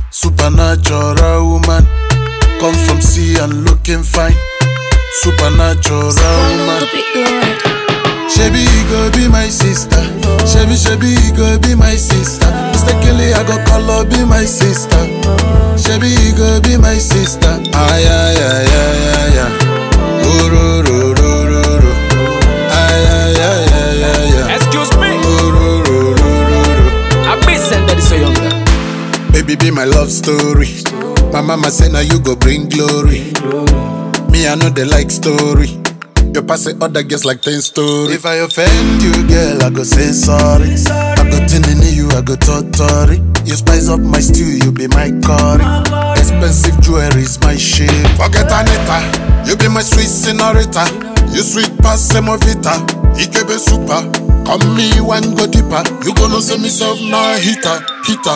Supernatural woman, come from sea and looking fine. Supernatural woman. Shebi go be my sister. Shebi Shebi go be my sister. Mistakenly I go call her be my sister. Shebi go be my sister. Ay ay ay ay ay ay. Oh, ro, ro, ro, ro, ro. Ay ay ay ay ay ay. Excuse me. Oh, ro, ro, ro, ro, ro. I be send that is so younger. Baby be my love story. My mama say now you go bring glory. Me I know they like story. You pass it other girls like ten story. If I offend you, girl, I go say sorry. I go tinini you, I go totori. You spice up my stew, you be my curry. Expensive jewelry is my shit. Forget Anita, you be my sweet senorita. You sweet pass semovita. Ikebe super. Come me one go deeper. You gonna say me self now hitter, hitter.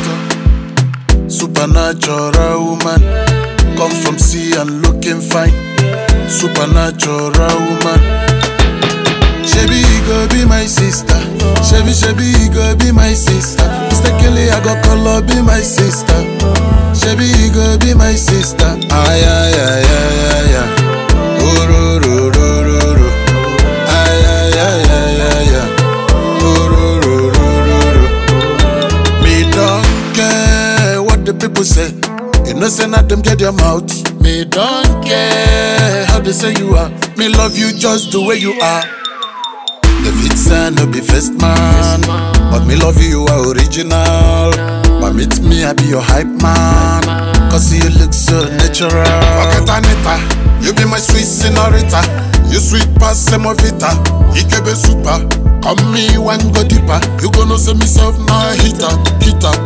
Supernatural woman, come from sea and looking fine. Supernatural woman. Shebi go be my sister. Shebi Shebi go be my sister. Mistakenly I go call her be my sister. Shebi go be my sister. Ay ay ay ay ay ay. Oh ro ro ro ro ro. Ay ay ay ay ay ay. Oh ro ro ro ro ro. Me don't care what the people say. You know, say not them get your mouth. Me don't care how they say you are. Me love you just the way you are. The fit say no be first man, but me love you, you are original. But meet me, I be your hype man. Cause you look so natural. Forget Anita, you be my sweet senorita. You sweet pass semovita. Ikebe super. Come me one go deeper. You gonna say me self now hitter, hitter.